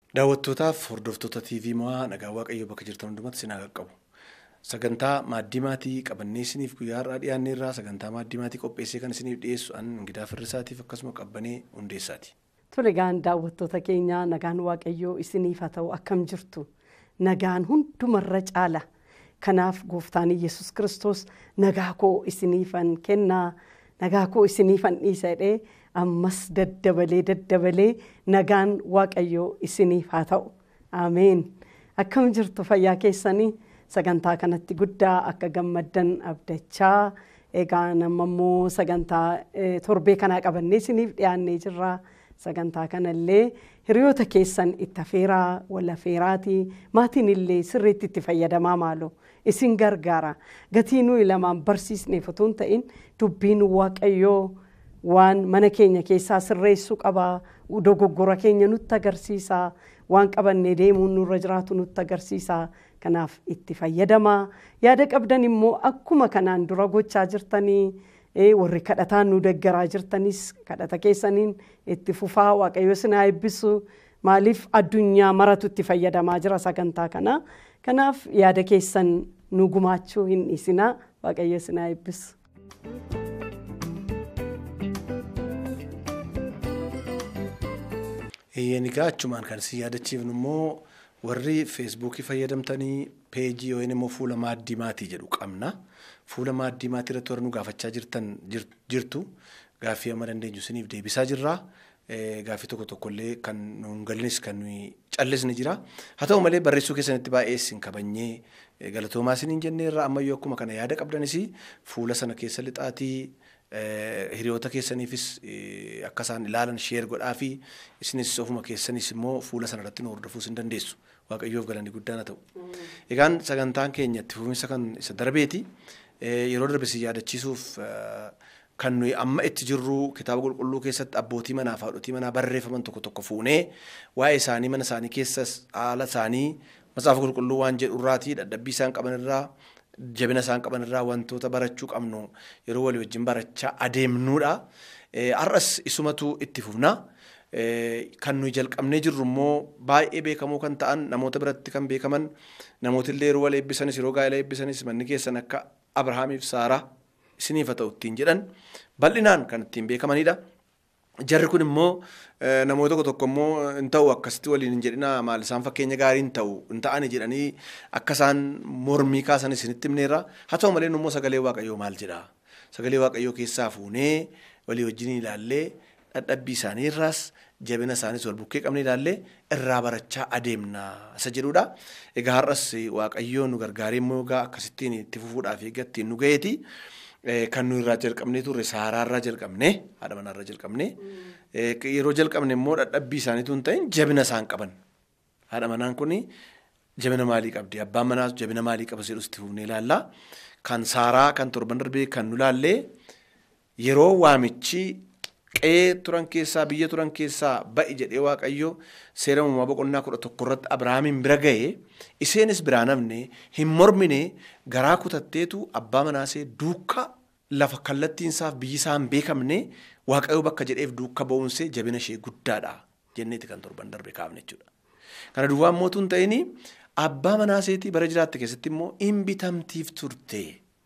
Daawwattootaaf hordoftoota TV mo'aa nagaa waaqayyoo bakka jirtan hundumatti sinaa qaqqabu. Sagantaa maaddii maatii qabannee isiniif guyyaa har'aa dhiyaanne irraa sagantaa maaddii maatii qopheessee kan isiniif dhiyeessu an Ingidaa Firrisaatiif akkasuma qabbanee hundeessaati. Tole gaan daawwattoota keenyaa nagaan waaqayyoo isiniif haa ta'u akkam jirtu nagaan hundumarra caala. Kanaaf gooftaan Yesus kiristoos nagaa koo isiniifan kennaa nagaa koo isiniifan dhiisa jedhee ammas daddabalee daddabalee nagaan waaqayyoo isiniif haa ta'u. Ameen. Akkam jirtu fayyaa keessanii sagantaa kanatti guddaa akka gammaddan abdachaa egaa nama immoo sagantaa torbee kanaa qabannee isiniif dhiyaannee jirra. Sagantaa kanallee hiriyoota keessan itti afeeraa wal afeeraatii maatiin illee sirriitti itti fayyadamaa maaloo isin gargaara. Gatii nuyi lamaan barsiisneef otoo hin ta'in dubbiin waaqayyoo waan mana keenya keessaa sirreessuu qabaa dogoggora keenya nutti agarsiisa waan qabannee deemuun nurra jiraatu nutti agarsiisa. Kanaaf itti fayyadamaa yaada qabdan immoo akkuma kanaan dura gochaa jirtanii. warri kadhataan nu deggaraa jirtanis kadhata keessaniin itti fufaa waaqayyo sinaa eebbisu maaliif addunyaa maratu itti fayyadamaa jira sagantaa kana kanaaf yaada keessan nu gumaachuu hin dhiisinaa waaqayyo sinaa eebbisu. Egaa achumaan kan isin yaadachiifnu immoo warri feesbuukii fayyadamtanii peejii yookiin immoo fuula maaddii maatii jedhu qabna. Fuula maaddii maatii irratti warra nu gaafachaa jirtan jirtu gaaffii amma dandeenyu isiniif deebisaa jirra. Gaaffii tokko tokkollee kan nu hin galines kan nuyi callisne jira. Haa ta'u malee barreessuu keessanitti baay'ee isin kabajnee galatoomaa isiniin jennee irraa ammayyuu akkuma kana yaada qabdanis fuula sana keessa lixaatii hiriyoota keessaniifis akka isaan ilaalan sheer godhaa fi isinis ofuma keessanis immoo fuula sana irratti nu hordofuus hin dandeessu. Waaqayyoof galanni guddaan haa ta'u. Egaan sagantaan keenya itti fufinsa kan isa darbeeti. Yeroo darbe si yaadachiisuuf kan nuyi amma itti jirru kitaaba qulqulluu keessatti abbootii manaa fi haadhotii manaa barreeffaman tokko tokko fuunee waa'ee isaanii mana isaanii keessas haala isaanii matsaafa qulqulluu waan jedhu irraatii dadhabbii isaan qaban irraa jabina isaan qaban irraa wantoota barachuu qabnu yeroo walii wajjin barachaa adeemnuudha. Har'as isumatu itti fufna. Kan nuyi jalqabnee jirru immoo baay'ee beekamoo kan ta'an namoota biratti kan beekaman namooti illee yeroo wal eebbisanis yeroo gaa'ela eebbisanis manni keessan akka Abrahaamiif Saaraa isiniif haa ta'u ittiin jedhan bal'inaan kan ittiin beekamanidha. Jarri kun immoo namoota tokko tokko immoo hin ta'u akkasitti waliin hin jedhina maal isaan fakkeenya gaarii hin ta'u hin ta'ani jedhanii akka isaan mormii kaasan isinitti himneerra. Haa ta'u malee immoo sagalee waaqayyoo maal jedha? Sagalee waaqayyoo keessaa fuunee walii wajjin ilaallee dadhabbii isaanii irraas jabina isaaniis wal bukkee qabne ilaallee irraa barachaa adeemna isa jedhudha. Egaa har'as waaqayyoon nu gargaaree immoo egaa akkasittiin itti fufuudhaaf eeggattiin nu ga'eeti. Kan nu irraa jalqabnee turre saaraa irraa jalqabne haadha manaa irraa jalqabne yeroo jalqabne immoo dadhabbii isaaniitu hin ta'in jabina isaan qaban. Haadha manaan kun jabina maalii qabdi? Abbaan manaas jabina maalii qaba jedhus itti fufnee ilaalla. Kan saaraa kan torban darbee kan nu ilaallee yeroo waamichi qe'ee turan keessaa biyya turan keessaa ba'i jedhee waaqayyo seera uumamaa boqonnaa kudha tokko irratti Abiraamiin bira ga'ee isheenis biraa namne hin mormine garaa kutatteetu abbaa manaasee duukaa lafa kallattiinsaaf biyyi isaa hin beekamne waaqayyo bakka jedheef duuka ba'uunsee jabina ishee guddaadha jenneeti kan torban darbe kaafne jechuudha. Kana duwwaa mootuu hin ta'in abbaa manaaseetii bara jiraatte keessatti immoo hin bitamtiif turte.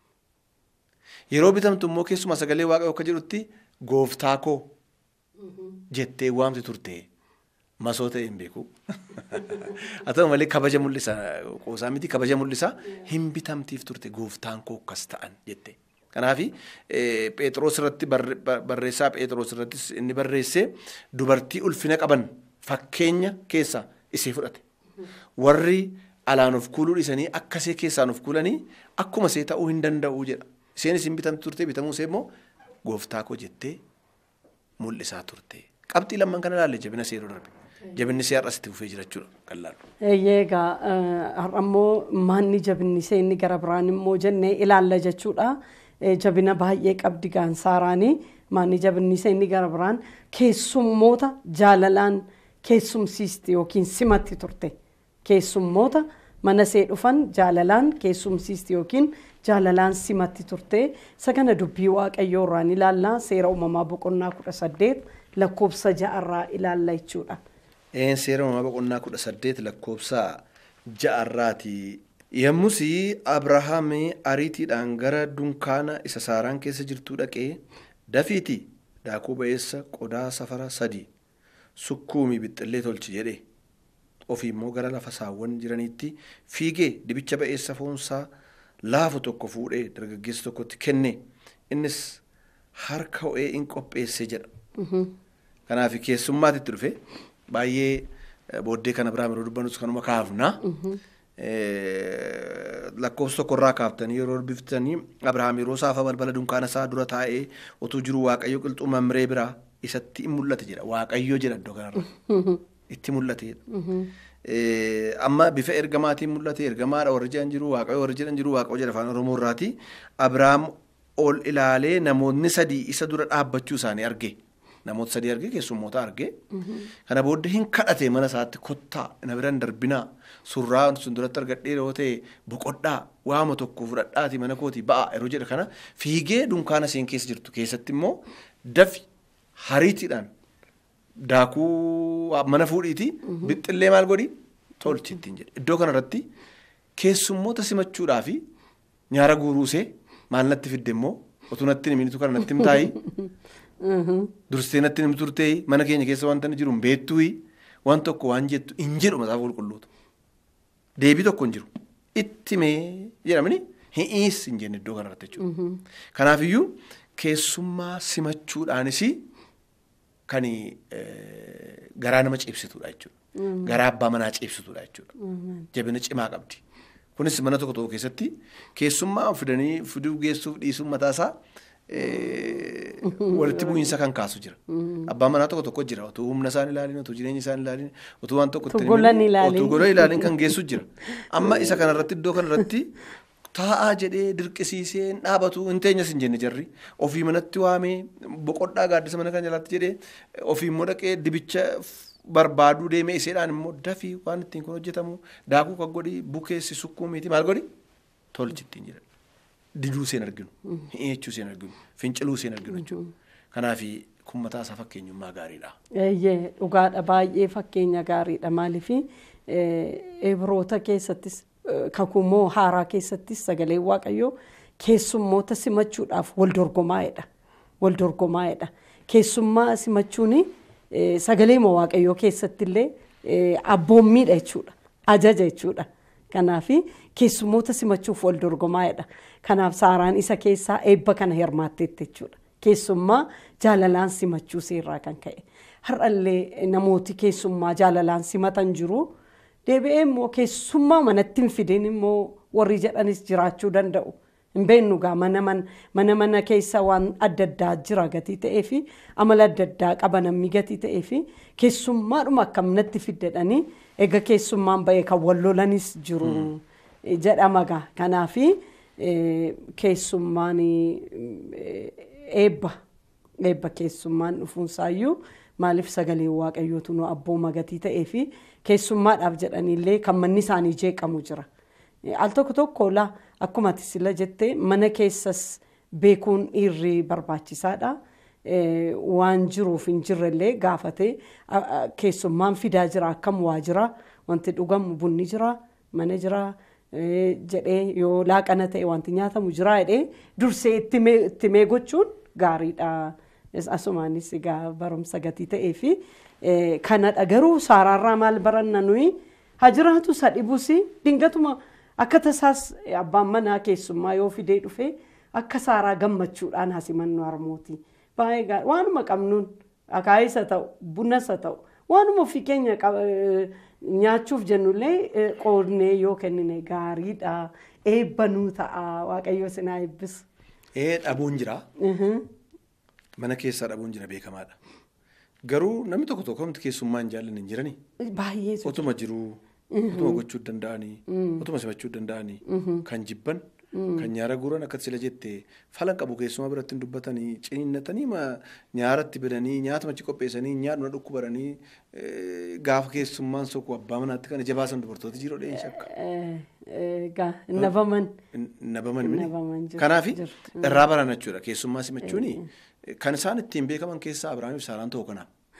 Yeroo bitamtu immoo keessumaa sagalee waaqayyo akka jedhutti gooftaa koo jettee waamti turte masoo ta'e hin beeku. Haa ta'u malee kabaja mul'isa qoosaa miti kabaja mul'isa hin bitamtiif turte gooftaan koo akkas ta'an jette. Kanaaf Phexros irratti barreessaa Phexros irrattis inni barreesse dubartii ulfina qaban fakkeenya keessaa isee fudhate. Warri alaan of kuuluu dhiisanii akka isee keessaan of kuulanii akkuma isee ta'uu hin danda'u jedha. Isheenis hin bitamti turte bitamuu ishee immoo gooftaa koo jettee mul'isaa turte. Qabxii lamman kana ilaalle jabina ishee yeroo darbe. Jabinni ishee har'as itti fufee jira jechuudha qal'aadhu. Egaa har'a immoo maanni jabinni ishee inni gara biraan immoo jennee ilaalla jechuudha. Jabina baay'ee qabdi gaan saaraanii maanni jabinni ishee inni gara biraan keessummoota jaalalaan keessumsiisti yookiin simatti turte. Keessummoota mana ishee dhufan jaalalaan keessumsiisti yookiin jaalalaan simatti turte sagana dubbii waaqayyoo irraan ilaalla seera uumamaa boqonnaa kudha saddeet lakkoofsa ja'arraa ilaalla jechuudha. Een seera uumamaa boqonnaa kudha saddeet lakkoofsa ja'arraati. Yommus Abrahaam ariitiidhaan gara dunkaana isa saaraan keessa jirtuu dhaqee dafiiti daakuu ba'eessa qodaa safara sadii sukkuumii bixxillee tolchi jedhe. Ofii immoo gara lafa saawwan jiraniitti fiigee dibicha ba'eessa foonsaa laafu tokko fuudhee dargaggeessa tokkotti kenne. Innis harka ho'ee in qopheesse jedha. Kanaaf keessummaatitti dhufe baay'ee booddee kan Abiraam yeroo dubbanus kanuma kaafna. Lakkoofsa tokkorraa kaaftanii yeroo dubbiftanii Abiraam yeroo saafa balbala dunkaana isaa dura taa'ee utuu jiru Waaqayyo qilxuu mamree biraa isatti in mul'ate jedha. Waaqayyo jedha iddoo kanarra. Itti mul'ate. Amma bifa ergamaatiin mul'ate ergamaadha warri jedhan jiru Waaqayyo warri jedhan jiru Waaqayyo jedha afaan Oromoo irraati. Abiraam ol ilaalee namoonni sadii isa dura dhaabbachuu isaanii arge. Namoota sadii arge keessummoota arge. Kana booddee hin kadhate mana isaatti kottaa na biraan darbinaa surraa sun duratti argadhee yoo ta'e boqodhaa waama tokko fudhadhaati mana kooti ba'a yeroo jedha kana fiigee dunkaana isheen keessa jirtu keessatti immoo dafi hariitiidhaan daakuu mana fuudhiiti bixxillee maal godhi tolchi ittiin jedhe. Iddoo kanarratti keessummoota simachuudhaa fi nyaara guuruusee maal natti fidde immoo otuu natti himinitu kana natti himtaayi. Dursitee natti himtu turtee mana keenya keessa wanta jiru hin beektuuyi waan tokko waan jettu hin jedhu mataafa qulqulluutu. Deebii tokko hin jiru. Itti mee jedhamni hi'iis hin jenne iddoo kanarratti jechuudha. Kanaafiyyuu keessummaa simachuudhaanis kan garaa nama ciibsitudha jechuudha. Garaa abbaa manaa ciibsitudha jechuudha. Jabina cimaa qabdi. Kunis mana tokko tokko keessatti keessummaa fidanii fiduu geessuuf dhiisuun mataasaa walitti bu'iinsa kan kaasu jira. Abbaan manaa tokko tokko jira. Otuu humna isaan ilaalin, otuu jireenya isaan ilaalin, otuu waan tokko Otuu golan ilaalin. otuu gola ilaalin kan geessu jira. Amma isa kanarratti iddoo kanarratti taa'aa jedhee dirqisiisee hin dhaabatu hin teenyas hin jenne jarri. Ofii manatti waamee boqodhaa gaaddisa mana kan jalaatti jedhee ofii immoo dhaqee dibicha barbaaduu deemee iseedhaan immoo dafii waan ittiin kun hojjetamu daakuu kan godhi bukeessi sukkuumiiti maal godhi tolchi ittiin jedha. Diduu seen arginu, hi'eechuu seen arginu, finciluu seen arginu jechuudha. Kanaaf kun mataa isaa fakkeenyummaa gaariidha. Eeyyee dhugaadha baay'ee fakkeenya gaariidha maaliif Ibroota keessattis kakumoo haaraa keessattis sagalee waaqayyoo keessummoota simachuudhaaf wal dorgomaa'edha. Wal dorgomaa'edha. Keessummaa simachuun sagalee waaqayyoo keessatti illee abboommiidha jechuudha. Ajaja jechuudha. Kanaaf keessummoota simachuuf wal dorgomaa'edha. Kanaaf saaraan isa keessaa eebba kana hirmaatteetti jechuudha. Keessummaa jaalalaan simachuu seerraa kan ka'e. Har'allee namooti keessummaa jaalalaan simatan jiru. Deebi'ee immoo keessummaa manatti hin fidin immoo warri jedhanis jiraachuu danda'u. Hin beeknu gaa mana mana mana keessa waan adda addaa jira gatii ta'ee fi amala adda addaa qaba namni gatii ta'ee fi keessummaadhuma akkam natti fiddedhanii egaa keessummaan ba'ee kan wal lolanis jiru jedhama gaa. Kanaaf keessummaan eebba eebba keessummaan dhufuunsaayyuu maaliif sagalee waaqayyootu nu abbooma gatii ta'ee fi keessummaadhaaf jedhaniillee kan manni isaanii jeeqamu jira. Al tokko tokko laa akkuma ati sila jettee mana keessas beekuun dhiirri barbaachisaadha. Waan jiruuf hin jirrellee gaafatee keessummaan fidaa jira akkam waa jira wanti dhugamu bunni jira mana jira jedhee yoo laaqana ta'e wanti nyaatamu jira jedhee dursee itti mee gochuun gaariidha. Asumaanis egaa barumsa gatii ta'ee fi kanadha garuu saaraarraa maal baranna nuyi haa jiraatu sadhibus dingatuma akka tasaas abbaan manaa keessummaa yoo fidee dhufe akka saaraa gammachuudhaan hasimannu harmooti. Baay'ee gaarii waanuma qabnuun akaayis haa ta'u bunas haa ta'u waanuma ofii keenya nyaachuuf jennullee qoodnee yoo kennine gaariidha eebba nuu ta'a waaqayyo sinaa eebbisu. Ee dhabuun jira. Mana keessaa dhabuun jira beekamaadha. Garuu namni tokko tokko wanti keessummaa hin jaallanne hin jiranii. Baay'ee Otuma jiruu, otuma gochuu danda'anii, otuma simachuu danda'anii, kan jibban, kan nyaara guuran akka sila jettee falan qabu keessumaa biratti hin dubbatanii, ciniinnatanii nyaaratti bidanii, nyaata machi qopheessanii, nyaadhuma dhukkubaranii gaafa keessummaan soku abbaa manaatti kan ija baasan dubartoota jiroo dheen shakka. Egaa nabaman. Nabaman mini. Nabaman jiru. Kanaaf Jirtu. irraa baran jechuudha keessummaa simachuuni kan isaan ittiin beekaman keessaa Abiraamiif Saaraan ta'uu kanaaf.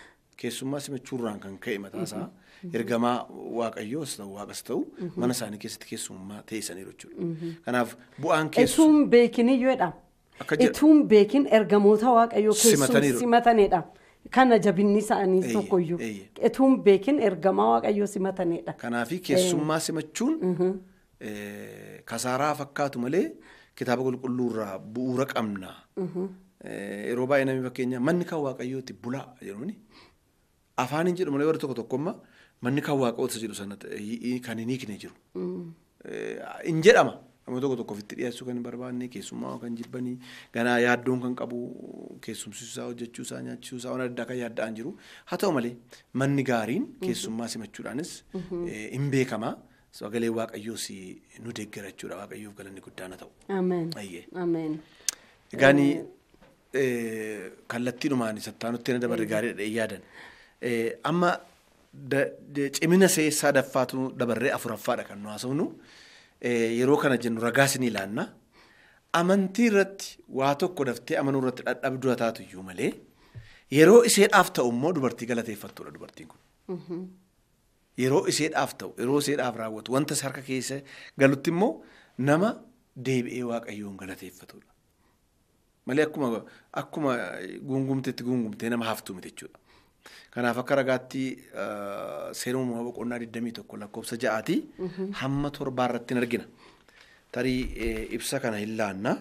keessummaa simachuurraan kan ka'e mataasaa ergamaa waaqayyoos ta'u waaqas ta'u mana isaanii keessatti keessummaa teessaniiru jechuudha. Kanaaf bu'aan keessu Ituun beekiniyyuudha. Akka jedha. Ituun beekin ergamoota waaqayyoo keessum Simataniiru. simatanidha. Kana jabinni isaanii Eeyye, tokkoyyuu. eeyye. Ituun beekin ergamaa waaqayyoo simatanidha. Kanaafi keessummaa simachuun eh, kasaaraa fakkaatu malee kitaaba qulqulluurraa bu'uura qabna. Eh, Yeroo baay'ee namni fakkeenya manni kan waaqayyooti bulaa jedhumni afaaniin jedhu malee warri tokko tokkomma manni kan waaqayyoota jedhu sana ta'e- kan hin hiikne jiru. Eh, Hin jedhama. Nama tokko tokko ofitti dhiyeessuu kan hin barbaanne keessummaa kan jibbanii ganaa yaaddoon kan qabu keessumsiisaa hojjechuusaa nyaachiisuusaa waan adda addaa kan yaadda'an jiru. Haa ta'u malee manni gaariin keessummaa simachuudhaanis eh, hin beekama. Sagalee waaqayyoos nu deeggara jechuudha waaqayyoof galanni guddaan haa ta'u. Ameen. Ayyee. Ameen. Egaani kallattiidhumaan sattaanutti na dabarre gaariidha yaadan. Eh, Amma da- de- cimina see sadaffaatu dabarree afuraffaadha kan nu haasofnu. Eh, Yeroo kana jennu ragaas ni ilaanna. Amantii irratti waa tokko daftee amanuu irratti dadhabduu haa taatu iyyuu malee yeroo iseedhaaf ta'u immoo dubartii galateeffattuudha dubartiin kun. Yeroo iseedhaaf ta'u yeroo iseedhaaf raawwatu wanta isa harka keessa galutti immoo nama deebi'ee waaqayyoon galateeffatudha. Malee akkuma akkuma gungumteetti gungumtee nama haftu miti jechuudha. Kanaaf akka ragaatti seera uumamaa boqonnaa 21 lakkoofsa ja'aati hamma torbaa irratti hin argina. Tarii eh, ibsa kana hin laanna.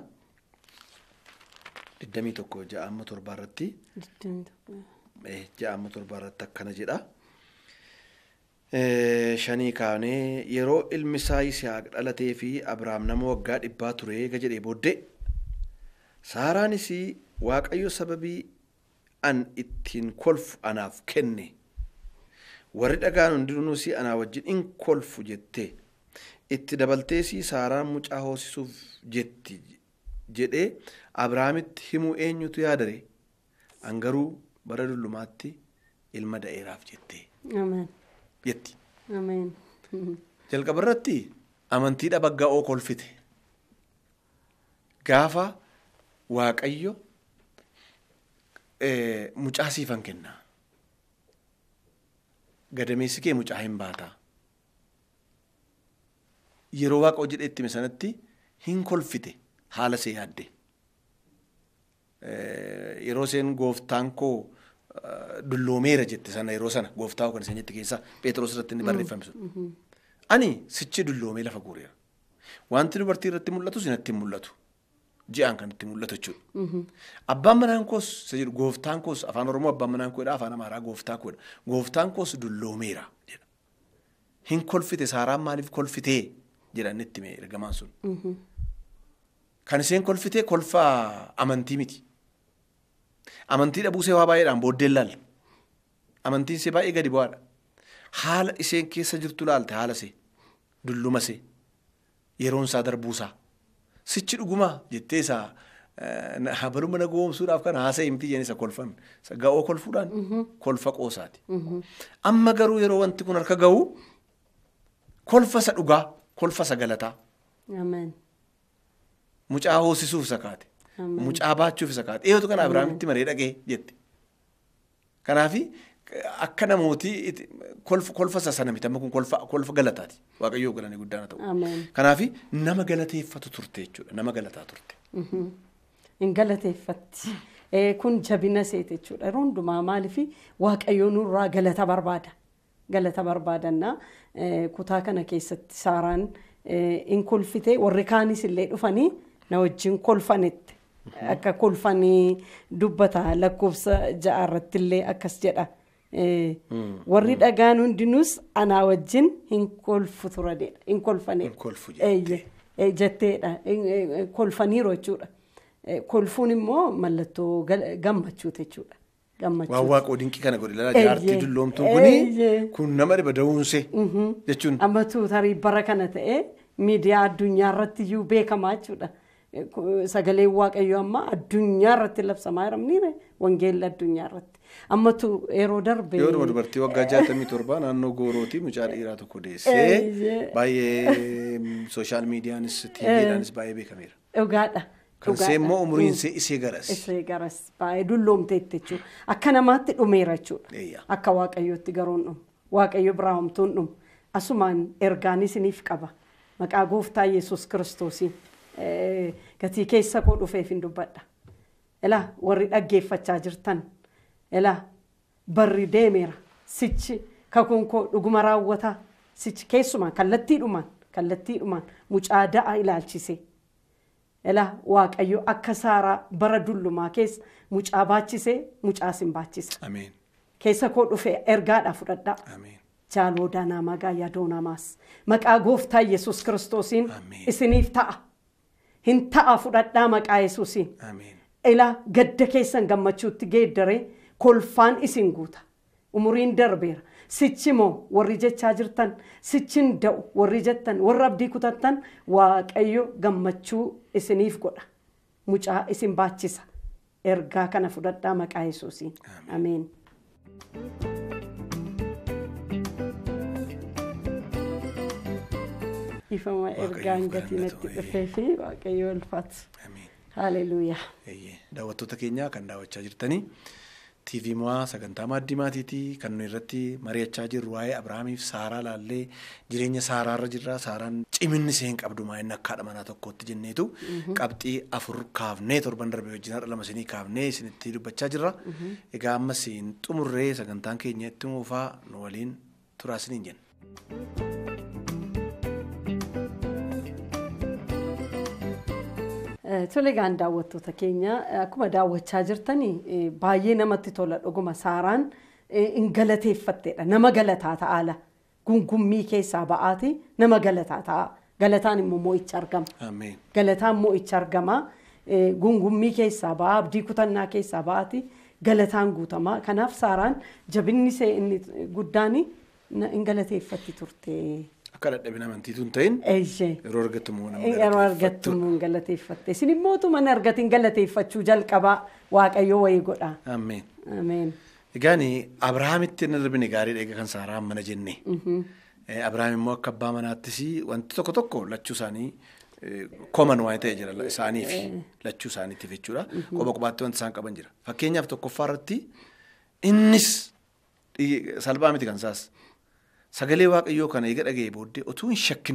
21 ja'a hamma torbaa irratti eh, ja'a hamma torbaa irratti akkana jedha. Eh, Shanii kaanee yeroo ilmi isaa Yisihaaq dhalatee fi Abrahaam nama waggaa dhibbaa ture eega jedhee booddee Saaraanis Waaqayyo sababii an ittiin kolfu anaaf kenne warri dhagaan hundinuus anaa wajjin in kolfu jettee itti dabaltees Saaraan mucaa hoosisuuf jetti jedhee Abrahaamitti himuu eenyutu yaadare an garuu bara dullumaatti ilma da'eeraaf jettee Ameen. jetti. Ameen. Jalqaba irratti amantiidha bagga'oo kolfite. Gaafa Waaqayyo eh, mucaa siifan kenna. Gadameessi kee mucaa hin baataa. Yeroo waaqa hojii itti sanatti hin kolfite haala see yaadde. Eh, Yeroo isheen gooftaan koo eh, dulloomeera jette sana yeroo sana gooftaa koo kan isheen jette keessaa Pheexroos irratti inni barreeffame sun. Ani sichi dulloomee lafa guureera. Wanti dubartii irratti mul'atu sinatti hin mul'atu. Ji'aan kan itti mul'atu jechuudha. Abbaan manaan koos isa jedhu gooftaan koos afaan Oromoo abbaan manaan koodha afaan Amaaraa gooftaa koodha. Gooftaan koos dulloomeera jedha. Hin kolfite saaraan maaliif kolfitee jedha inni itti mee ergamaan sun. Kan isheen kolfitee kolfaa amantii miti. Amantii dhabuusee waa baay'eedhaan booddeen laalla. Amantiin ishee baay'ee gadi bu'aadha. Haala isheen keessa jirtu laalte haala ishee dulluma ishee yeroon isaa darbuusaa sichi dhugumaa jettee isaa habaluma na goomsuudhaaf kan haasa'e miti jeen isa kolfame isa ga'oo kolfuudhaan kolfa qoosaati. Amma garuu yeroo wanti kun harka ga'u kolfa isa dhugaa kolfa isa galataa Ameen. mucaa hoosisuuf isa kaate mucaa baachuuf isa kaate dhiyeetu kana Abiraamitti maree dhaqee jette. Kanaafi akka namootii itti- kolfa kolfa isa sana miti amma kun kolfa kolfa galataati waaqayyoo galanii guddaan haa ta'u. Ameen. Kanaafi nama galateeffatu turte jechuudha nama galataa turte. Hin galateeffatti. Eh, Kun jabina seete jechuudha. Yeroo hundumaa maaliif waaqayyoo nurraa galata barbaada. Galata barbaadannaa eh, kutaa kana keessatti saaraan eh, in kolfite warri kaanis illee dhufanii na wajjin kolfanetti. Akka kolfanii dubbata lakkoofsa ja'a irratti illee akkas jedha. Eh, Warri dhagaan hundinuus anaa wajjin hin kolfu turanidha. Hin kolfanedha. Hin kolfu jettee. Eeyye. Eh, jetteedha Eh, eh, kolfaniiru jechuudha Eh, kolfuun immoo mallattoo gal- gammachuuti jechuudha Waan gammachuu waaqoo dinqii kana godhe ilaalaa Eeyyee. jaartii dulloomtuun Eeyyee. kuni kun nama dhiba da'uunsee jechuun ammatu tarii bara kana ta'e miidiyaa addunyaa irratti iyyuu beekamaa jechuudha Eh, ku- sagaleen waaqayyoo amma addunyaa irratti labsamaa jiramniire wangeelli addunyaa irratti ammatu yeroo darbe yooduma dubartii waggaa jaatamii torba naannoo goorootii mucaa dhiiraa tokko deessee Eeyyee. baay'ee sooshaal miidiyaanis tiiviidhaanis baay'ee beekameera. dhugaadha Kan Dhugaadha. ishee immoo umuriin Mm. ishee isee garas. Isee garas baay'ee dulloomteetti jechuudha. Akka namaatti dhumeera jechuudha. Eeyya. Akka waaqayyootti garuu hin dhumu. Waaqayyo biraa homtuu hin dhumu. Asumaan ergaan isiniif qaba. Maqaa gooftaa Yesuus kiristoosiin eh, gatii keessa koo dhufeef hin dubbadha. Ilaa warri dhaggeeffachaa jirtan. Ilaa barri deemeera. Sichi kakuun koo dhuguma raawwataa. Sichi keessumaan kallattiidhumaan kallattiidhumaan mucaa da'a ilaalchise. Ilaa waaqayyo akka saaraa bara dullumaa keessa mucaa baachisee mucaa sin baachisa. Ameen. Keessa koo dhufe ergaadhaa fudhadhaa. Ameen. Jaaloodaa naamaa gaayyaa doonamaas. Maqaa gooftaa Yesuus kiristoosiin Ameen. isiniif ta'a. Hin ta'a fudhadhaa maqaa Yesuusiin. Ameen. Ilaa gadda keessan gammachuutti geeddaree kolfaan isin guuta. Umuriin darbeera. Sichi moo warri jechaa jirtan sichin da'u warri jettan warra abdii kutattan waaqayyo gammachuu isiniif godha. Mucaa isin baachisa. Ergaa kana fudhadhaa maqaa Yesuusiin. Ameen. Ifama ergaan gatii natti dhufee fi waaqayyo ulfaatu. Ameen. Haaleluyyaa. Eeyyee. Daawwattoota keenya kan daawwachaa jirtanii TV mo'aa sagantaa maaddii maatiitii kan nuyi irratti mari'achaa jirru waa'ee Abiraamiif Saaraa laallee jireenya Saaraarra jirra. Saaraan ciminni isheen qabdu maa'inni akka haadha manaa tokkootti jenneetu qabxii afur kaafnee torban darbe wajjin haadha lama isinii kaafnee isinitti dubbachaa jirra. Egaa ammas hin xumurree sagantaan keenya itti muufaa nu waliin turaa isiniin jenna. Eh, Tole gaan daawwattoota keenya eh, akkuma daawwachaa jirtanii eh, baay'ee namatti tola dhuguma saaraan eh, hin galateeffatteedha nama galataa ta'aala gungummii keessaa ba'aati nama galataa ta'a galataan immoo mo'icha argama Ameen. galataan mo'icha argama eh, gungummii keessaa ba'a abdii kutannaa keessaa ba'aati galataan guutama kanaaf saaraan jabinni ishee inni guddaan hin galateeffatti turte. Akka dadhabina amantiitu hin ta'in Eeyyee. yeroo argattu immoo nama Yeroo argattu immoo hin galateeffatte. Isin immoo utuma hin argatin galateeffachuu jalqabaa Waaqayyo wayii godha. Ameen. Ameen. Egaan Abiraamitti hin darbine gaariidha egaa kan Saaraan mana jenne. Eh, Abiraam immoo akka abbaa manaattis wanti tokko tokko lachuu isaanii eh, koman waan ta'e jira isaaniif lachuu isaaniitiif jechuudha. Qoba qobaatti wanti isaan qaban jira. Fakkeenyaaf tokkoffaa irratti innis dhigi- salphaa miti kan isaas sagalee waaqayyoo kana eega dhaga'ee booddee otuu hin shakkin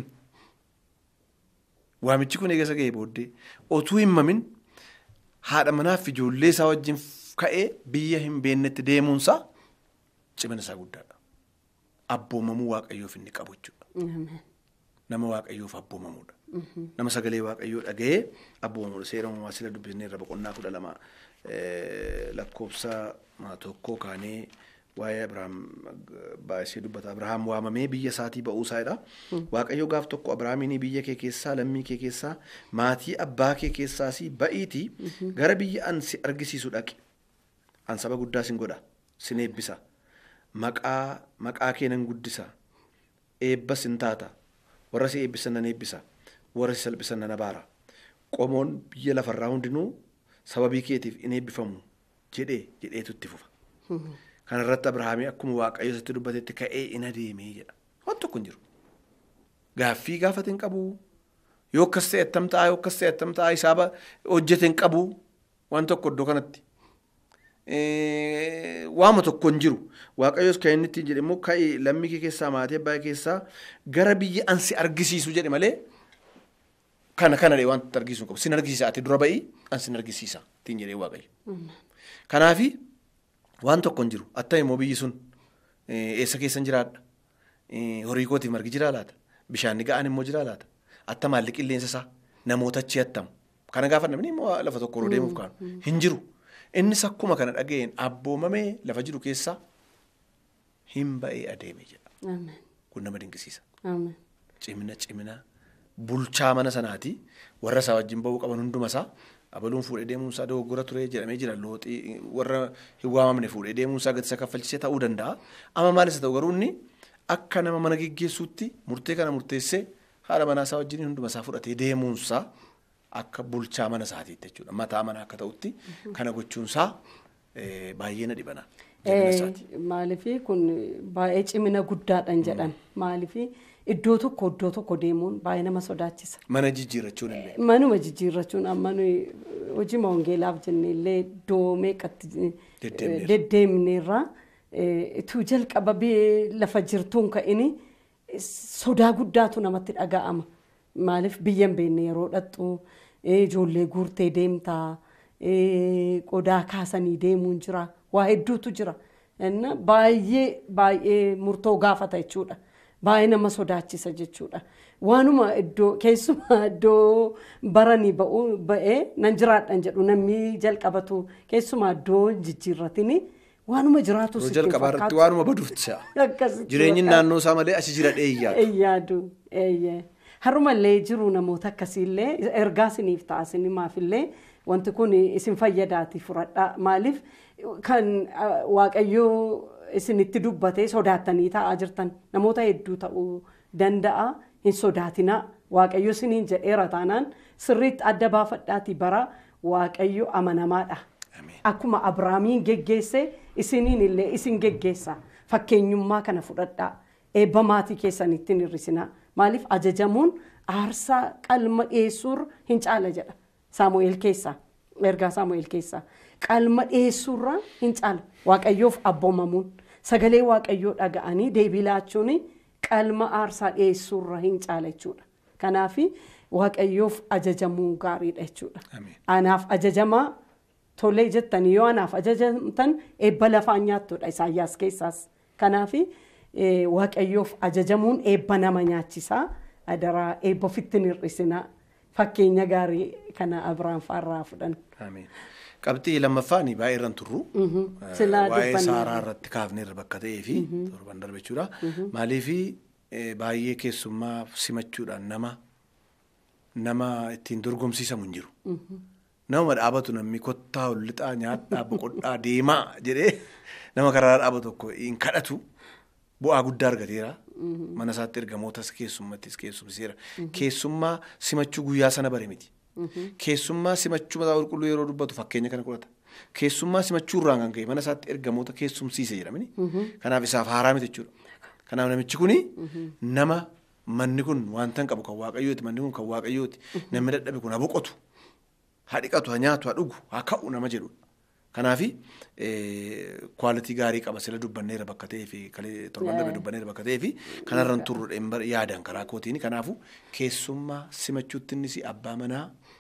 waamichi kun eega dhaga'ee booddee otuu hin mamin haadha manaaf ijoollee isaa wajjin ka'ee biyya hin beeknetti deemuunsaa cimina isaa guddaadha. Abboomamuu waaqayyoof inni qabu jechuudha. Ameen. Nama waaqayyoof abboomamuudha. Nama sagalee waaqayyoo dhaga'ee abboomamuudha. Seera uumamaa sila dubbisnee irra boqonnaa kudha lama eh, lakkoofsa maa tokkoo kaanee waa'ee Abiraam baay'isee dubbata. Abiraam waamamee biyya isaatii ba'uusaadha. Waaqayyo gaaf tokko Abiraamiin biyya kee keessaa lammii kee keessaa maatii abbaa kee keessaas ba'iitii gara biyya an si argisiisu dhaqi. An saba guddaa sin godha. Sin eebbisa. Maqaa maqaa kee nan guddisa. Eebbas hin taata. Warra si eebbisan nan eebbisa. Warra si salphisan nan abaara. Qomoon biyya lafarraa hundinuu sababii keetiif in eebbifamu jedhee jedheetu itti fufa. Kana irratti Abrahaamii akkuma Waaqayyo isatti dubbatetti ka'ee in adeemee jedha. Waan tokko hin jiru. Gaaffii gaafate hin qabu. Yoo akkas ta'e attam ta'a yoo akkas ta'e attam ta'a isaaba hojjete hin qabu. Waan tokko iddoo kanatti. Eh, waama tokko hin jiru. Waaqayyos kan inni ittiin jedhe immoo ka'ee lammii kee keessaa maatii abbaa kee keessaa gara biyya an si argisiisu jedhe malee kana kana dhee wanta argisiisu hin qabu. Sin argisiisa ati dura ba'ii an sin argisiisa ittiin jedhee Waaqayyo. Kanaafi waan tokko hin jiru. Attam immoo biyyi sun eh, eessa keessa hin jiraadha? Eh, Horii kootiif margi jiraa laata? Bishaan ga'aan immoo jiraa laata? Attam haalli qilleensa isaa namoota achi attam. Kana gaafa namni immoo lafa tokko yeroo deemuuf kaanu hin jiru. Innis akkuma kana dhaga'een abboomamee lafa jiru keessaa hin ba'ee adeeme jedha. Ameen. Kun nama dinqisiisa. Ameen. Cimina cimina bulchaa mana sanaati warra isaa wajjin ba'uu qaban hunduma isaa abaluun fuudhee deemuun isaa dogoggora ture jedhamee jira looxii warra hin waamamne fuudhee deemuun isaa gadi isa kaffalchisee ta'uu danda'a. Amma maalis haa ta'u garuu inni akka nama mana geggeessuutti murtee kana murteessee haadha manaa isaa wajjin hunduma isaa fudhatee deemuun isaa akka bulchaa mana isaatiitti jechuudha. Mataa mana akka ta'utti kana gochuun isaa eh, baay'ee na dhibana. Jabina isaati. Maaliif kun baay'ee cimina guddaadhaan jedhan maaliif iddoo tokko iddoo tokko deemuun baay'ee nama sodaachisa. Mana jijjiirrachuun illee. Manuma jijjiirrachuun amma nuyi hojii wangeelaaf jennee illee iddoo meeqatti Deddeemneerra. deddeemneerra ituu jalqaba biyya lafa jirtuun ka'ini sodaa guddaatu namatti dhaga'ama. Maaliif biyya hin beekne yeroo dhattu ijoollee guurtee deemtaa qodaa kaasanii deemuun jira waa hedduutu jira. Inna baay'ee baay'ee murtoo gaafata jechuudha. Baay'ee nama sodaachisa jechuudha. Waanuma iddoo keessumaa iddoo baranii ba'uu ba'ee nan jiraadhan jedhu namni jalqabatu keessumaa iddoo jijjiirratini waanuma jiraatu Yeroo sitti hin jalqabaa irratti fakkaatu. waanuma baduutti se'a. Akkasitti Jireenyi fakkaata. naannoo isaa malee achi jira dheeyyaa. Yaadu. Harumallee jiru namoota akkasiillee ergaa isiniif ta'a isinimaafillee wanti kun isin fayyadaati fudhadhaa. Maaliif kan ah, waaqayyoo isinitti dubbatee sodaattanii taa'aa jirtan namoota hedduu ta'uu danda'a hin sodaatinaa. Waaqayyo isiniin jedheera taanaan sirriitti adda baafadhaatii bara waaqayyo amanamaadha. Ameen. Akkuma Abiraamiin geggeesse isiniin illee isin geggeessa. Fakkeenyummaa kana fudhadhaa. Eebba maatii keessanitti hin hir'isinaa. Maaliif ajajamuun aarsaa qalma dhiyeessuurra hin caala jedha. Saamu'eel keessaa. Ergaa Saamu'eel keessaa. Qalma dhiyeessuurra hin caala. Waaqayyoof abboomamuun. Sagalee waaqayyoo dhaga'anii deebii laachuun qalma aarsaa dhiyeessuurra hin caala jechuudha. Kanaaf waaqayyoof ajajamuu gaariidha jechuudha. Ameen. Anaaf ajajamaa tolee jettanii yoo anaaf ajajamtan eebba lafaan nyaattudha isaayyaas keessaas. Kanaaf waaqayyoof ajajamuun eebba nama nyaachisaa adaraa eebba ofitti hin hir'isinaa fakkeenya gaarii kana Abiraan fa'arraa fudhan. Ameen. Qabxii lammaffaan baay'ee irraan turru. Silaa Waa'ee dubbanneerra. saaraa irratti kaafnee irra bakka ta'ee fi torban darbe jechuudha. Maaliif baay'ee keessummaa simachuudhaan nama nama ittiin dorgomsiisamu hin jiru. Nama dhaabatu namni kottaa ol lixaa nyaadhaa boqodhaa deemaa jedhee nama karaa dhaabatu tokko hin kadhatu bu'aa guddaa argateera. Mana isaatti ergamootas keessummattis keessumsiseera. Keessummaa simachuu guyyaa sana bare miti. Keessummaa simachuu mataa qulqulluu yeroo dubbatu fakkeenya kana qolata. Keessummaa simachuu irraan kan ka'e mana isaatti ergamoota keessumsiise jedhamani. Kanaaf isaaf haaraa miti jechuudha. Kanaaf namichi kuni nama manni kun wanta hin qabu kan waaqayyooti manni kun kan waaqayyooti namni dadhabe kun ha boqotu haa dhiqatu haa nyaatu haa dhugu haa ka'u nama jedhudha. Kanaafi kwaalitii gaarii qaba sila dubbanneera bakka ta'ee fi kalee torban darbe dubbanneera bakka ta'ee fi kanarraan turru dhimma yaadaan karaa kootiin kanaafu keessummaa simachuutti innis abbaa manaa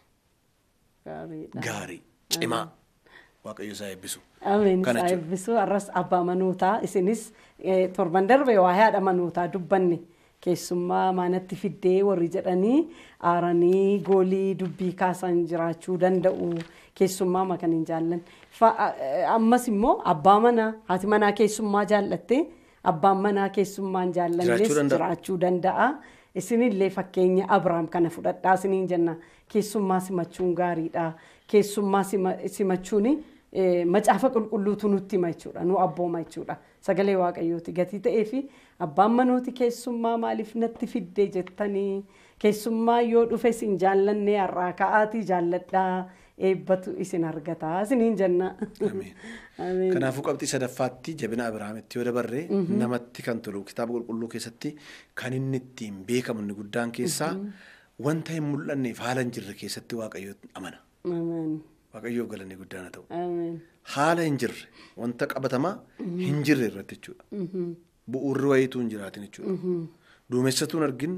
Gaariidha. gaarii cimaa waaqayyo isaa eebbisu. Ameen Kana isaa jechuudha. eebbisuu arras abbaa manootaa isinis eh, torban darbe waa haadha manootaa dubbanne keessummaa maanatti fiddee warri jedhanii aaranii goolii dubbii kaasan jiraachuu danda'u keessummaa ma kan hin jaallan. Fa- eh, Ammas immoo abbaa manaa haati manaa keessummaa jaallatte abbaan manaa keessummaa hin jaallannes Jiraachuu danda'a. jiraachuu danda'a. Isinillee fakkeenya Abiraam kana fudhadhaa isiniin jenna. Keessummaa simachuun gaariidha. Keessummaa sima- simachuun eh, macaafa qulqulluutu nutti hima jechuudha. Nu abbooma jechuudha. Sagalee Waaqayyooti gatii ta'ee fi abbaan manooti keessummaa maaliif natti fiddee jettanii keessummaa yoo dhufe isin jaallanne har'aa ka'aatii jaalladhaa eebbatu isin argataa isiniin jenna. Ameen. Ameen. Kanaafuu qabxii sadaffaatti jabina Abiraamitti yoo dabarre namatti kan tolu kitaaba qulqulluu keessatti kan inni ittiin beekamu inni guddaan keessaa wanta hin mul'anneef haala hin jirre keessatti waaqayyo amana. Ameen. Waaqayyoof galanni guddaan haa ta'u. Ameen. Haala hin jirre wanta qabatamaa hin jirre irratti jechuudha. Bu'uurri wayiituu hin jiraatin jechuudha. Duumessatuun argin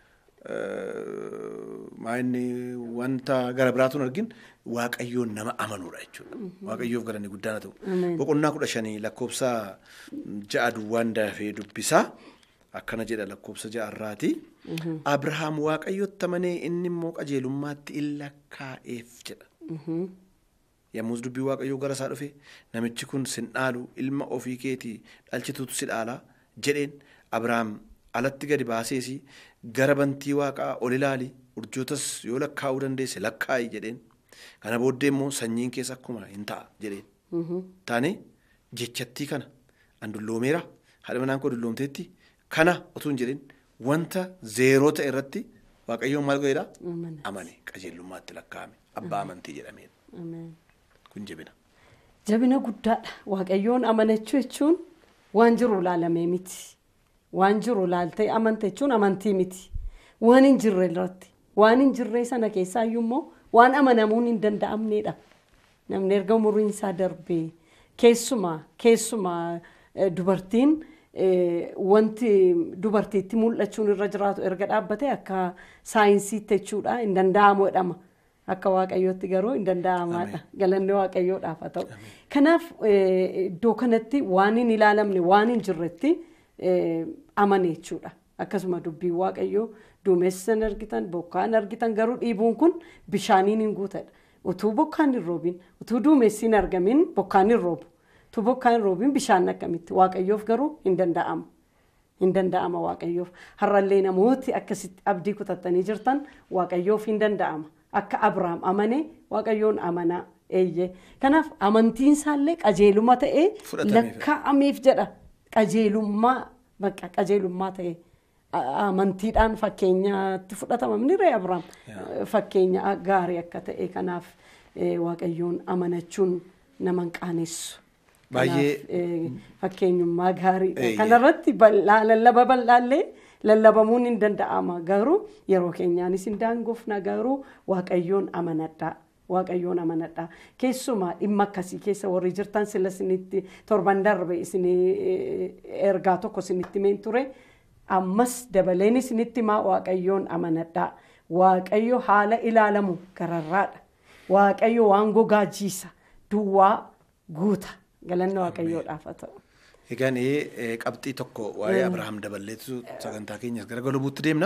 maayinni wanta gara biraatuun argin waaqayyoon nama amanuudha jechuudha. Waaqayyoof galanni guddaan haa ta'u. Boqonnaa kudha shanii lakkoofsa ja'a duwwaan dafee dubbisaa akkana jedha lakkoofsa ja'arraati. Abrahaam waaqayyotti amanee inni immoo qajeelummaatti in lakkaa'eef jedha. Yommus dubbii waaqayyoo gara isaa dhufe namichi kun sin dhaalu ilma ofii keetii dhalchituutu si dhaala jedheen Abrahaam alatti gadi baaseesi gara bantii waaqaa ol ilaali urjootas yoo lakkaa'uu dandeesse lakkaa'i jedheen kana booddee immoo sanyiin keessa akkuma hin ta'a jedheen taane jechattii kana an dulloomeera haadha manaan koo dulloomteetti kana utuu hin jedhin wanta zeeroo ta'e irratti waaqayyoon maal godheedha Amana. amane qajeelummaatti lakkaa'ame abbaa amantii jedhameen Ameen. kun jabina. Jabina guddaadha. Waaqayyoon amanachuu jechuun waan jiru ilaalamee miti. Waan jiru ilaaltee amanta jechuun amantii miti. Waan hin jirre irratti. Waan hin jirre sana keessaa immoo waan amanamuun hin danda'amnedha. Namni erga umuriin isaa darbee keessumaa keessumaa dubartiin wanti dubartiitti mul'achuun irra jiraatu erga dhaabbate akka saayinsiitti jechuudha hin danda'amu jedhama. Akka waaqayyootti garuu hin danda'amaadha. Galanni waaqayyoodhaaf haa ta'u. Kanaaf iddoo kanatti waan hin ilaalamne waan hin jirretti amane jechuudha. Akkasuma dubbiin waaqayyoo duumessan argitan bokkaan argitan garuu dhiibuun kun bishaaniin hin guutadha. Utuu bokkaan hin roobin utuu duumessi hin argamin bokkaan hin roobu. Utuu bokkaan hin roobin bishaan akkamitti waaqayyoof garuu hin danda'amu. Hin danda'ama waaqayyoof. Har'allee namooti akkasitti abdii kutattanii jirtan waaqayyoof hin danda'ama. Akka Abiraam amane waaqayyoon amanaa eeyyee. Kanaaf amantiin isaallee qajeeluma ta'ee lakkaa'ameef jedha. Qajeelummaa bakka qajeelummaa ta'ee. amantiidhaan fakkeenyaatti fudhatama miniree Abiraam fakkeenya gaarii akka ta'e kanaaf waaqayyoon amanachuun nama hin qaanessu. Baay'ee fakkeenyummaa gaarii kanarratti lallaba bal'aallee lallabamuun hin danda'ama garuu yeroo keenyaanis hin daangofna garuu waaqayyoon amanadhaa. Waaqayyoon amanadhaa. Keessumaa dhimma akkasii keessa warri jirtan sila isinitti torban darbe isin ergaa tokko isinitti meen ture. ammas dabaleen isinitti himaa waaqayyoon amanadhaa. Waaqayyo haala ilaalamu gararraadha. Waaqayyo waan gogaajiisa duwwaa guuta. Galanni waaqayyoodhaaf haa ta'u. Egaan qabxii tokko waa'ee Abirahaam daballeetu sagantaa keenyas gara galubuutti deemna.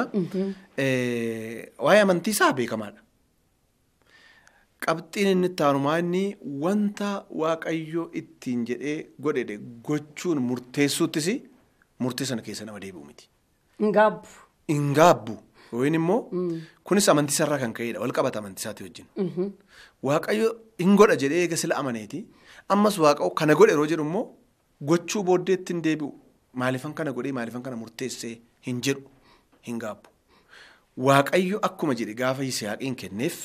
Waa'ee amantii isaa beekamaadha. Qabxiin inni itti aanumaa inni wanta waaqayyo ittiin jedhee godhe gochuun murteessuuttis murtee sana keessa nama deebi'u miti. Hin gaabbu. Hin gaabbu. Yookiin immoo kunis amantii irraa kan ka'edha. Wal qabata amantii isaati wajjin. Waaqayyo hin godha jedhee eega sila amaneeti. Ammas waaqayyo kana godhe yeroo jedhu immoo gochuu booddeetti hin deebi'u. Maaliifan kana godhee maaliifan kana murteessee hin jedhu hin gaabbu. Waaqayyo akkuma jedhe gaafa Yisihaaqiin kenneef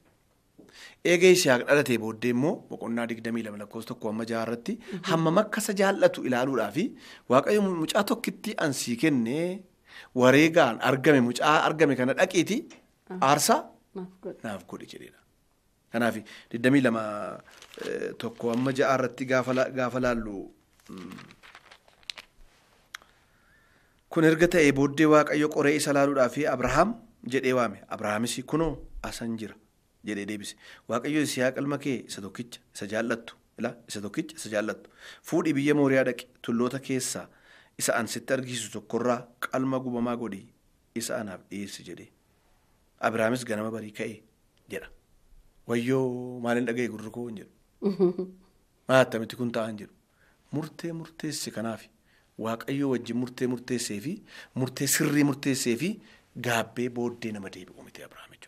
eega Yisihaaq dhalatee booddee immoo boqonnaa digdamii lama lakkoofsa tokko amma jaha irratti hammam akka isa jaallatu ilaaluudhaaf waaqayyo mucaa tokkitti ansii kennee wareegaan argame mucaa argame kana dhaqiiti aarsaa naaf godhe jedheedha. Kanaaf digdamii lama tokko amma ja'a irratti gaafa laallu kun erga ta'ee booddee waaqayyo qoree isa laaluudhaaf Abrahaam jedhee waame Abrahaamis kunoo asan jira. jedhee deebise waaqayyo Yisihaaq ilma kee isa tokkicha isa jaallattu ila isa tokkicha isa jaallattu fuudhii biyya mooriyaa dhaqe tulloota keessaa isa an sitti argisiisu tokkorraa qalma gubamaa godhii isa anaaf dhiyeessi jedhee Abiraamis ganama barii ka'e jedha wayyoo maaliin dhaga'e gurri koo hin jedhu maal attamitti kun ta'an jedhu murtee murteesse kanaaf waaqayyo wajjin murtee murteessee fi murtee sirrii murteessee fi gaabbee booddee nama deebi'u miti Abiraam jechuudha.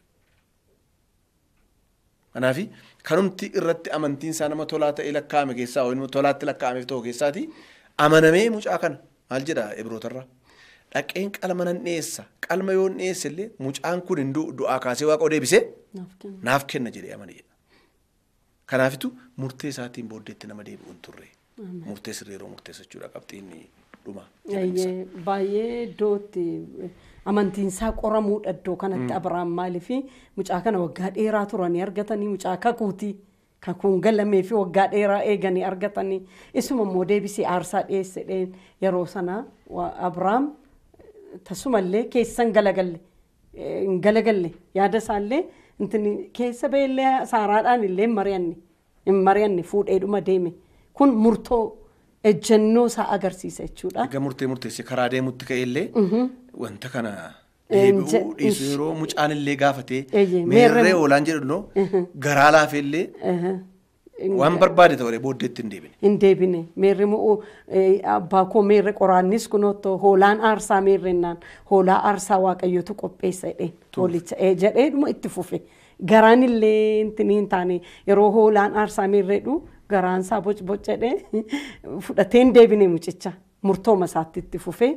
Kanaaf kanumti irratti amantiin isaa nama tolaa ta'e lakkaa'ame keessaa yookiin tolaatti lakkaa'ameef ta'u keessaati amanamee mucaa kana maal jedha Ibrootarraa dhaqeen qalma nan dhiyeessa qalma yoo hin dhiyeesse illee mucaan kun hin du'aa kaasee waaqa deebisee naaf kenna jedhee amane jedha. Kanaafitu murtee isaatiin booddeetti nama deebi'u hin turre murtee sirrii yeroo murteessachuudha qabxiin dhuma. Baay'ee iddootti. amantiinsaa qoramuudha iddoo kanatti Abiraam maaliif mucaa kana waggaa dheeraa turanii argatanii mucaa kakuutii kakuun galamee fi waggaa dheeraa eeganii argatanii isuma immoo deebisee aarsaa dhiyeessedheen yeroo sana Abiraam tasumallee keessan galagalle hin galagalle yaada isaallee keessa beellee saaraadhaan illee hin mari'anne hin mari'anne fuudheedhuma deeme kun murtoo ejjennoo isaa agarsiisa jechuudha. Egaa murtee murteessee karaa deemutti ka'ellee wanta kana deebi'uu dhiisu yeroo mucaan illee gaafatee meerree oolaan jedhu garaa laafeellee waan barbaade ta'e booddeetti hin deebine. Hin deebine meerri abbaa koo meerre qoraannis kunoo hoolaan aarsaa meerrennaan hoolaa aarsaa waaqayyotu qopheessa jedheen hoolicha jedheedhuma itti fufe garaan illee hin taane yeroo hoolaan aarsaa meerreedhu. garaansaa bocbocadhee fudhateen deebine mucicha murtooma isaatti itti fufee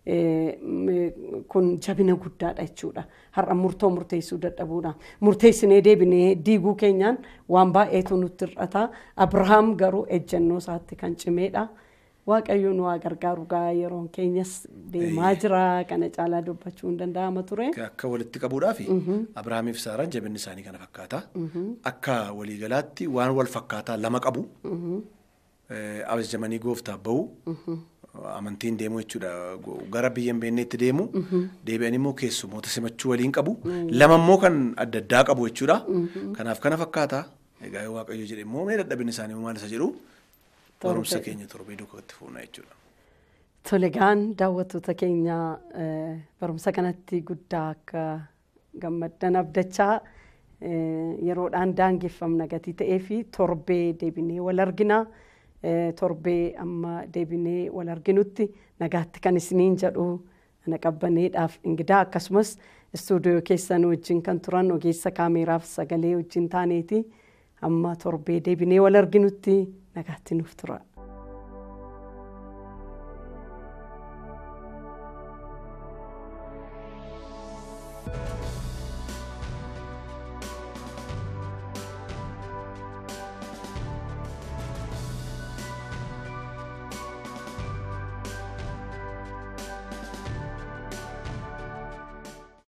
kun jabina guddaadha jechuudha. Har'a murtoo murteessuu dadhabuudha. Murteessinee deebinee diiguu keenyaan waan baay'eetu nutti hir'ata. Abrahaam garuu ejjennoo isaatti kan cimeedha. Waaqayyo nu haa gargaaru gaa yeroon keenyas deemaa jira kana caalaa dubbachuu hin danda'ama ture. Akka walitti qabuudhaaf Abirahaamiif Saaraan jabinni isaanii kana fakkaata. Akka waliigalaatti waan wal fakkaataa lama qabu. Abajjamanii gooftaaf bahu. Amantiin deemu jechuudha. Gara biyya hin beekneetti deemu. Deebi'anii immoo keessummoota simachuu waliin qabu. Lama immoo kan adda addaa qabu jechuudha. Kanaaf kana fakkaata. Egaa Waaqayyo jedhe immoo mee dadhabinni isaanii maal isa jedhu barumsa keenya torbee dukkatti fuuna jechuudha. Tolegaan daawwattoota keenya barumsa kanatti guddaa akka gammaddan abdachaa yeroodhaan daangeffamna gatii ta'ee fi torbee deebinee wal argina. Torbee amma deebinee wal arginutti nagaatti kan isiniin jedhu ana qabbaneedhaaf ingidaa akkasumas istuudiyoo keessan wajjin kan turan ogeessa kaameeraaf sagalee wajjin taaneeti amma torbee deebinee wal arginutti nagaatti nuuf tura.